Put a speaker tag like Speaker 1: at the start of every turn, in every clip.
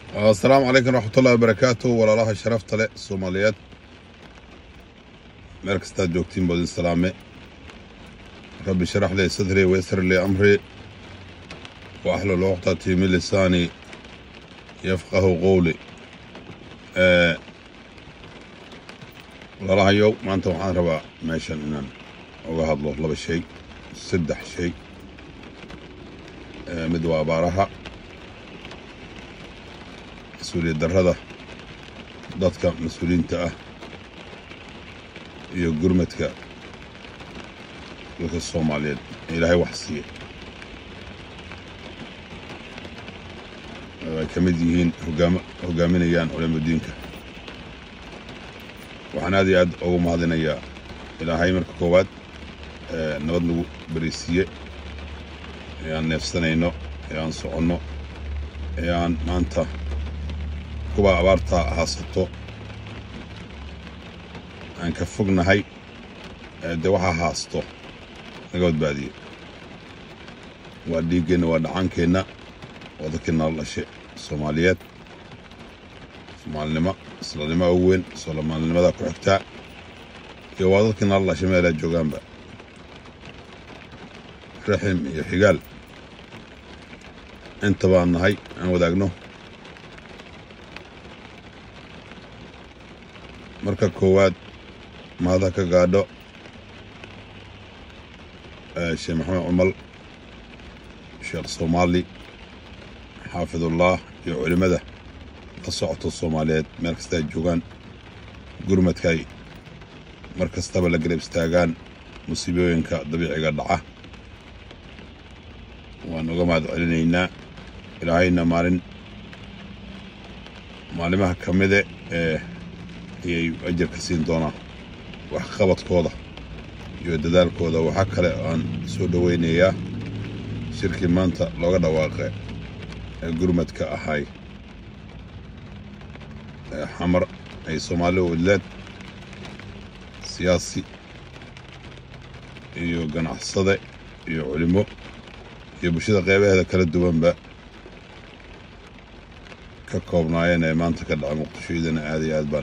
Speaker 1: asalaamu calaykum raxmatullahi wabarakaatu walaalaha sharafta leh soomaaliyeed meel kastaad joogtiin boodin salaame rabbi sharax lii sadrii waysar lii amrii wa axlul cuqdati min lisaani yafqahu qowli walaalahayow maanta waxaan rabaa meeshan inaan uga hadlo laba shay saddex shay mid waa abaaraha mas-uuliyad darrada dadka mas-uuliyiinta ah iyo gurmadka dadka soomaaliyeed ee ilaahay wax siiya ay ka mid yihiin hogaama hogaaminayaan culamadiinka waxaan aad iyo aad ugu mahadinayaa ilaahay marka koowaad nabad nagu berisiiye ee aan neefsanayno ee aan soconno ee aan maanta kuwa abaarta haasato aan ka fognahay dee waxaa haasto naga badbaadiye waa dhiiggeenna waa dhacaankeenna waa dadkii nala dhashe soomaaliyeed soomaalinimo islanimo ugu weyn soomaalinimada ku xigtaa iyo waa dadkii nala dhashay meelaa joogaanba raxim iyo xigaal inta baan nahay aan wadaagno marka koowaad mahada ka gaadho sheekh maxamed cumal sheekh soomaali xaafidullah iyo culimmada la socoto soomaaliyeed meel kasta ay joogaan gurmadkaay mar kastaba la garab istaagaan musiibooyinka dabiiciga dhaca waan uga mahad celinaynaa ilaahayna maalin maalimaha ka mide ee ayay ajarka siin doonaa waxqabadkooda iyo dadaalkooda waxaa kale aan soo dhowaynayaa shirkii maanta looga dhawaaqe ee gurmadka ahay ee xamar ay soomaali wadleed siyaasi iyo ganacsade iyo culimo iyo bulshada qeybaheeda kala duwanba ka koobnaayeen ee maanta ka dhaca muqdisho idana aad iyo aad baan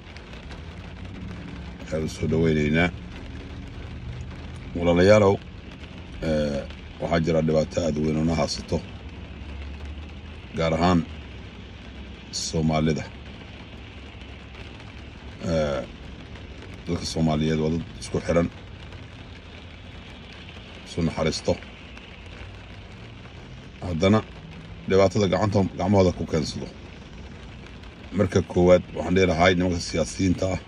Speaker 1: u soo dhowaynaynaa walaalayaalow waxaa jira dhibaato aad weyn oona haasato gaar ahaan soomaalida dadka soomaaliyeed waa dad isku xiran isu naxariisto haddana dhibaatada gacanta gacmahooda ku keensado marka koowaad waxaan dhihi lahay nimanka siyaasiyiinta ah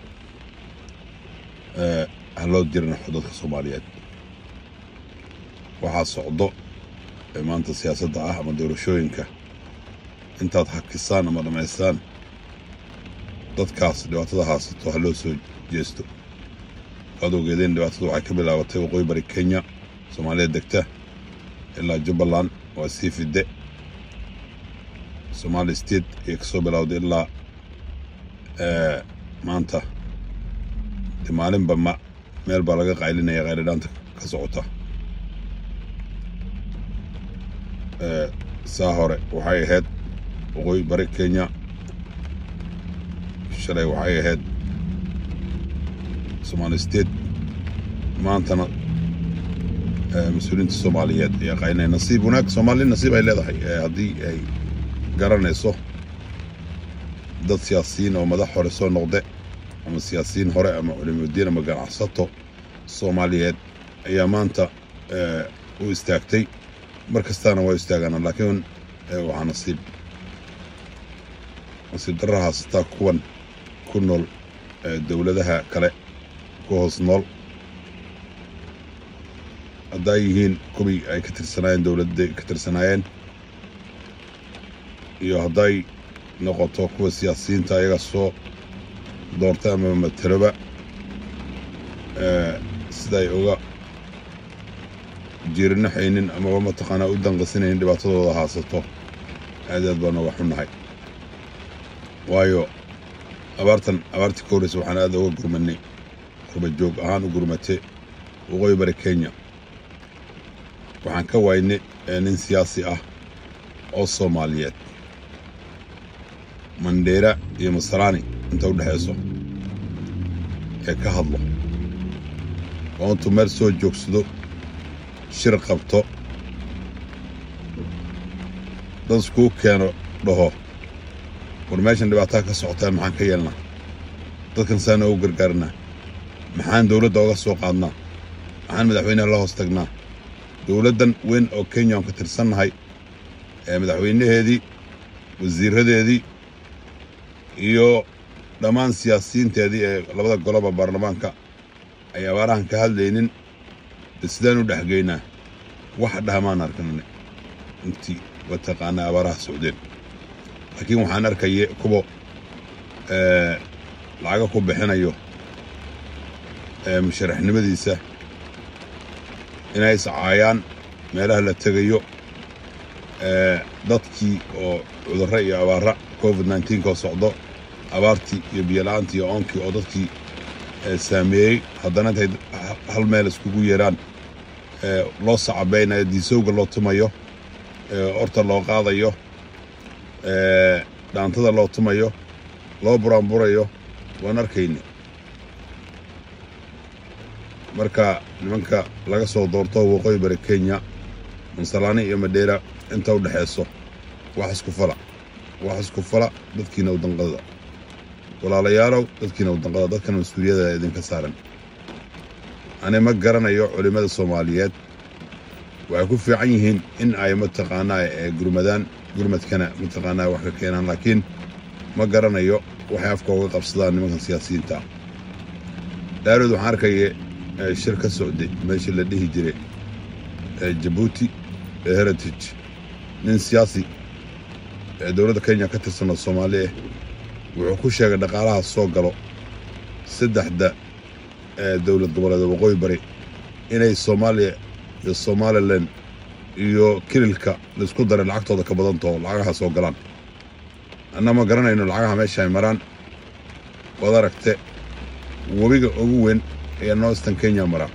Speaker 1: ha loo dirinaxo dadka soomaaliyeed waxaa socdo ee maanta siyaasadda ah ama doorashooyinka intaad hakisaan ama dhammaystaan dadkaas dhibaatada haasato ha loo soo jeesto waad ogeedeen dhibaatadu waxay ka bilaabatay waqooyi bari kenya soomaaliya degta ilaa jubbaland waa sii fidde somaali state ayay ka soo bilowday ilaa maanta de maalinba ma meel baa laga qaylinaya khayridhaanta ka socota saa hore waxay ahayd waqooyi bari kenya shalay waxay ahayd somaali state maantana mas-uuliyiinta soomaaliyeed ayaa qaylinaya nasiib wanaag soomaali nasiib ay leedahay haddii ay garanayso dad siyaasiyiin oo madax hore soo noqde ama siyaasiyiin hore ama culimudiin ama ganacsato soomaaliyeed ayaa maanta u istaagtay mar kastaana waa istaagaana laakiin waxaa nasiib nasiib darra haasataa kuwan ku nool dowladaha kale ku hoos nool hadday yihiin kuwii ay ka tirsanaayeen dowladda ka tirsanaayeen iyo hadday noqoto kuwa siyaasiyiinta ayaga soo doortay ama mateloba siday uga jiirinaxaynin amaba mataqaanaa u danqasinaynin dhibaatadooda haasato aad aad baan uga xunnahay waayo abaartan abaartii ka horreysa waxaan aad uga gurmanay kurba joog ahaan u gurmate waqooyi bari kenya waxaan ka waynay nin siyaasi ah oo soomaaliyeed mandheera iyo masalaani inta u dhexayso ee ka hadlo oo intuu meel soo joogsado shir qabto dad iskuu keeno dhaho war meeshan dhibaataa ka socotaa maxaan ka yeelnaa dadkan saana ugu gargaarnaa maxaan dowladda oga soo qaadnaa maxaan madaxweynaha la hoos tagnaa dowladdan weyn oo kenya aan ka tirsannahay ee madaxweynaheedii wasiiradeedii iyo dhammaan siyaasiyiinteedii ee labada goloba baarlamaanka ay abaarahan ka hadlaynin de sidaan u dhexgeynaa wax dhahamaan arkanane intii mataqaanaa abaaraha socdeen laakiin waxaan arkaya kuwa lacaga ku bixinayo musharaxnimadiisa inay iscaayaan meelaha la tegayo dadkii oo cudurro iyo abaara covid nneteen-koo socdo abaartii iyo biyola'aantii iyo oonkii oo dadkii saameeyey haddana intay hal meel iskugu yeeraan loo sacabeynayo diisowga loo tumayo orta loo qaadayo dhaantada loo tumayo loo buraanburayo waan arkayna marka nimanka laga soo doorto waqooyi bari kenya mansalaani iyo madheera inta u dhexayso wax isku fala wax isku fala dadkiina u danqada walaalayaalow dadkiina u danqada dadkan mas-uuliyada idinka saaran ani ma garanayo culimmada soomaaliyeed waxay ku fiican yihiin in ay mataqaanaa gurmadaan gurmadkana mataqaanaa wax ka keenaan laakiin ma garanayo waxay afka uga qabsadaan nimankan siyaasiyiinta ah dhaarood waxaan arkaya shir ka socday meeshii la dhihi jiray jabuuti ee heritage nin siyaasi ee dowladda kenya ka tirsanoo soomaali ah wuxuu ku sheegay dhaqaalaha soo galo saddexda dowlad goboleeda waqooyi bari inay soomaaliya iyo somalilan iyo kililka laisku daray lacagtooda ka badantaho lacagaha soo galaan anna ma garanayno lacagaha meesha ay maraan waad aragte webiga ugu weyn ayaa northern kenya maraa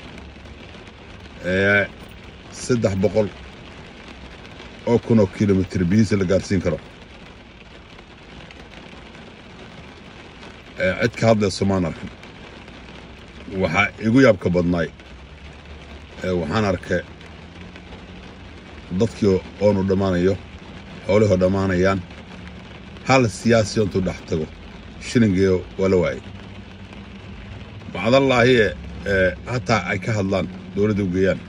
Speaker 1: saddex boqol oo kun oo kilomitr biyihiisa la gaarsiin karo cid ka hadlayso maan arkin waxaa igu yaabka badnaay waxaan arkay dadkii oonu dhammaanayo xoolihoo dhammaanayaan hal siyaasi intuu dhex tago shilingeeyo waa la waayay bacdallaahi e hataa ay ka hadlaan dowladda u geeyaan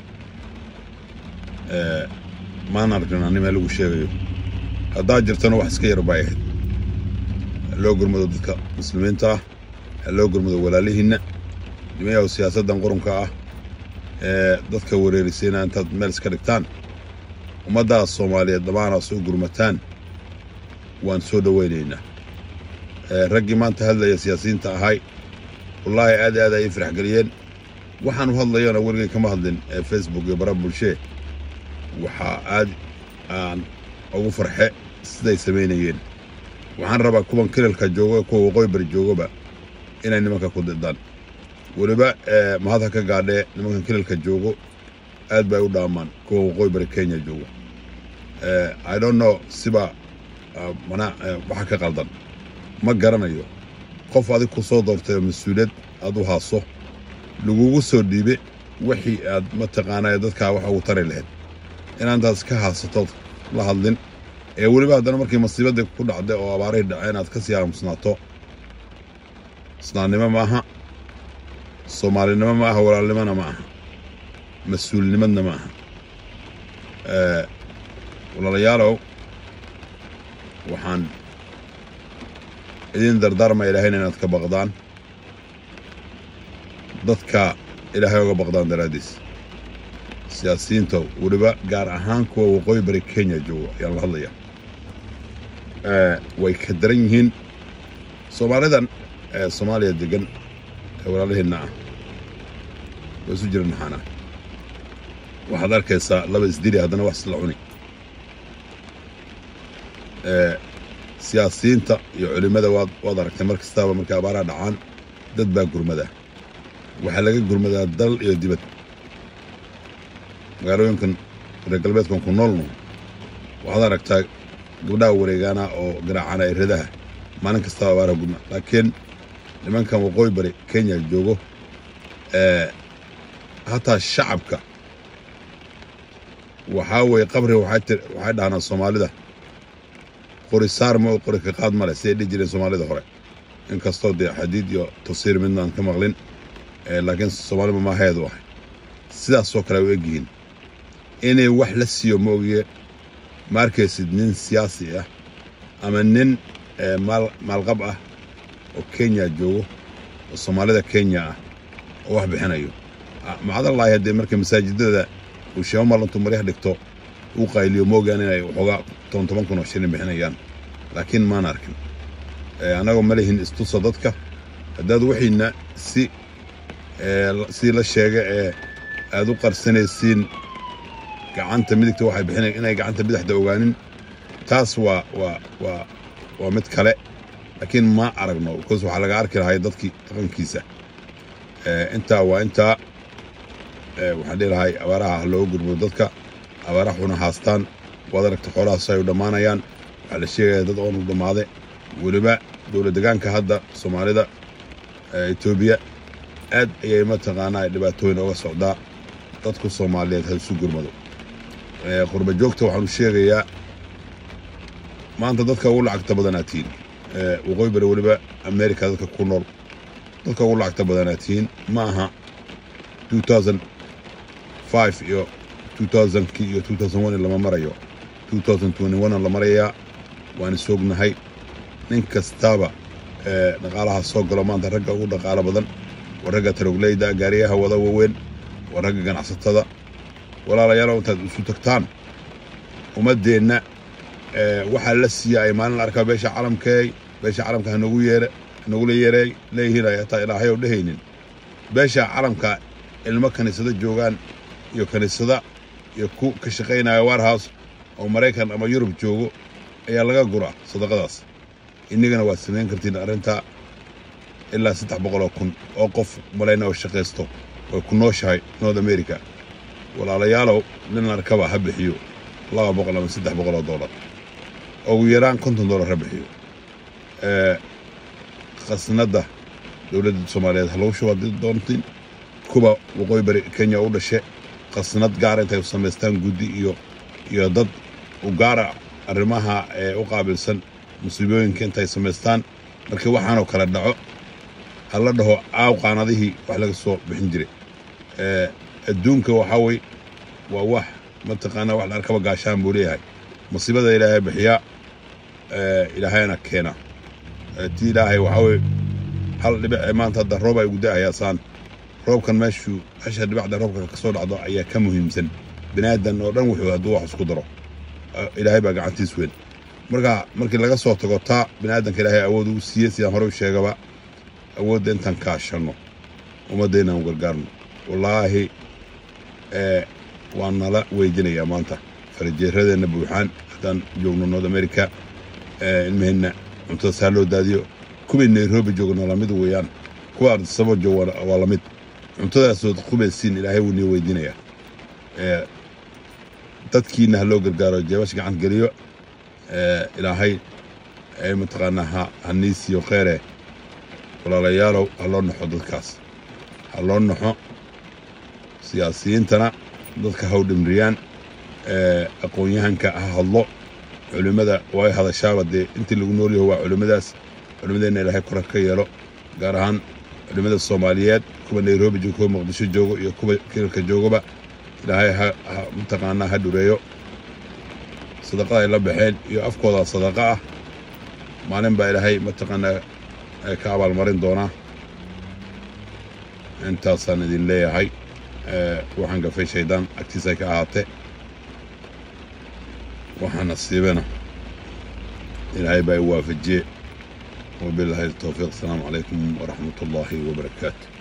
Speaker 1: maan arkin ani meel lagu sheegayo haddaa jirtana wax iska yar bay ahayd haloo gurmado dadka muslimiinta ah haloo gurmado walaalihiinna nimayaw siyaasaddan qurunka ah ee dadka wereerisayna intaad meel iska dhigtaan ummaddaas soomaaliyeed dhammaanaa soo gurmataan waan soo dhowaynaynaa raggii maanta hadlaya siyaasiyiinta ahay wallaahi aad aad ay faraxgeliyeen waxaanu hadlayona weligay kama hadlin facebook iyo bara bulshee waxaa aad aan ugu farxe siday samaynayeen waxaan rabaa kuwan kilalka joogo kuwa waqooyi bari joogaba inay nimanka ku didaan weliba mahad ha ka gaadhee nimankan kilalka joogo aad bay u dhaamaan kuwa waqooyi bari kenya joogo i don't know siba mana waxa ka qaldan ma garanayo qof adig ku soo doortay oo mas-uuliyad aad u haaso lagugu soo dhiibe wixii aad mataqaanaa dadkaa wax ugu tari lahayd inaantaas ka haasatood la hadlin ee weliba haddana markii masiibadii ku dhacday oo abaarihii dhaceen aad ka sii aamusnaato isnaannimo ma aha soomaalinimo ma aha walaalnimona ma aha mas-uulnimadna ma aha walaalayaalow waxaan idin dardaarma ilaahayna inaad ka baqdaan dadka ilaahay oga baqdaan daraaddiis siyaasiyiinta weliba gaar ahaan kuwa waqooyi bari kenya joogo ayaan la hadlaya way ka daran yihiin soomaalidan soomaaliya degan ee walaalaheenna ah waa isu jira naxaana waxaad arkaysaa laba isdili haddana wax isla cuni siyaasiyiinta iyo culimmada waad waad aragtay mar kastaaba markay abaaraha dhacaan dad baa gurmada waxaa laga gurmadaa dal iyo dibad magaalooyinkan reer galbeedkan ku noolno waxaad aragtaa gabdhaha wareegaana oo garaacana iradaha maalin kastaba abaaraha gudma laakiin nimankan waqooyi bari kenya joogo hataa shacabka waxaa weeye qabri waxay dhahnaa soomaalida qori saar ma qori ka qaad male siday dhihi jireen soomaalida hore inkastoo dee xadiid iyo tafsiir midnaan ka maqlin laakiin soomaalima maaheedu ahay sidaasoo kale ay u egyihiin inay wax la siiyo ma ogiye ma arkaysid nin siyaasi ah ama nin maalqab ah oo kenya joogo oo soomaalida kenya ah oo wax bixinayo macdallaahi haddee marka masaajidada uu sheemo malantu maryaha dhigto uu qayliyo moogaan inay waxoogaa toban toban kun oo shilin bixinayaan laakiin maan arkin annagoo ma lihin istusa dadka haddaad wixiina si sidii la sheega ee aad u qarsanaysiin gacanta midigta waxay bixinaya inay gacanta bidixda ogaanin taas waa waa waa waa mid kale laakiin ma aragno bikoos waxaa laga arki lahay dadkii dhaqankiisa intaa waa intaa waxaan dhihi lahay abaaraha ha looga gurmo dadka abaaraha xuna haastaan waad aragta xoolahaas ay u dhammaanayaan waxaa la sheegaya dad oonu dhammaade weliba dowlad degaanka hadda soomaalida etoobiya aad ayay mataqaanaa dhibaatooyin oga socdaa dadku soomaaliyeed ha isu gurmado qurba joogta waxaanu sheegayaa maanta dadka ugu lacagta badanaad tihiin waqooyi bari weliba america dadka ku nool dadka ugu lacagta badanaad tihiin ma aha iyo kii iyo lama marayo la marayaa waan isognahay nin kastaaba dhaqaalaha soo galo maanta ragga ugu dhaqaalo badan waa ragga tarogleyda gaariyaha wada waaweyn waa ragga ganacsatada walaalayaal intaad isu tagtaan ummaddeenna waxaa la siiya ay maalin la arkaa beesha calamkeey beesha calamka hanogu yeere hanogula yeereey leeyihiin ay hataa ilaahay oo dhehaynin beesha calamka ilmo kaniisado joogaan iyo kaniisada iyo ku ka shaqaynaya warhouse oo maraykan ama yurub joogo ayaa laga guraa sadaqadaas innagana waad samayn kartiin arrintaa ilaa saddex boqoloo kun oo qof malayna oo shaqaysto way ku nooshahay north america walaalayaalow nin arkaba ha bixiyo laba boqol ama saddex boqoloo dollar ugu yaraan konton dollar ha bixiyo khasnadda dowladda soomaaliyeed ha lagu shubo haddii doontiin kuwa waqooyi bari kenya u dhashe khasnad gaara intay samaystaan guddi iyo iyo dad u gaara arrimaha ee u qaabilsan musiibooyinka intay samaystaan markii waxaanoo kale dhaco ha la dhaho aaw qaanadihii wax laga soo bixin jiray adduunka waxaa wey waa wax mataqaanaa wax la arkaba gaashaan buu leeyahay musiibada ilaahay bixiyaa ilaahayna keena ti ilaahay waxaa weye hal dhibic maanta hadda roob ay gudahayaa saan roobkan meeshuu hasha dhibacda roobka ka soo dhacdo ayaa ka muhiimsan binaadan oo dhan wuxuu hadduu wax isku daro ilaahay baa gacantiis weyn marka markii laga soo tago taa binaadanka ilaahay awood uu siiyey sidaan hore u sheegaba awoodda intaan kaashanno ummaddeenna aan gargaarno wallaahi waan nala weydinayaa maanta farajeeradeenna buuxaan haddaan joogno north america ilmaheenna cuntada saa loo daadiyo kuwii nairobi joogna lamid weeyaan kuwa ardisabo jooga waa lamid cuntadaasood qubaysiin ilaahay wuu nii weydiinayaa dadkiina ha loo gargaaro jeebash gacan geliyo ilaahay mataqaanaa ha nii siiyo kheere walaalayaalow ha loo naxo dadkaas ha loo naxo siyaasiyiintana dadka ha u dhimriyaan aqoon-yahanka ha hadlo culimmada way hadashaaba dee intii lagu nool yaho waa culimmadaas culimmadeenna ilaahay kora ka yeelo gaar ahaan culimmada soomaaliyeed kuwa nairobi joogo kuwa muqdisho joogo iyo kuwa kilalka joogaba ilaahay ha mataqaanaa ha dhureeyo sadaqada ay la baxeen iyo afkooda sadaqa ah maalin baa ilaahay mataqaanaa ka abaalmarin doonaa intaasaan idin leeyahay waxaan gafay shaydaan agtiisa ka ahaatee waxaa nasiibana ilaahay baa i waafajiye wabilaahi towfiiq asalaamu calaykum waraxmat ullaahi wabarakaatu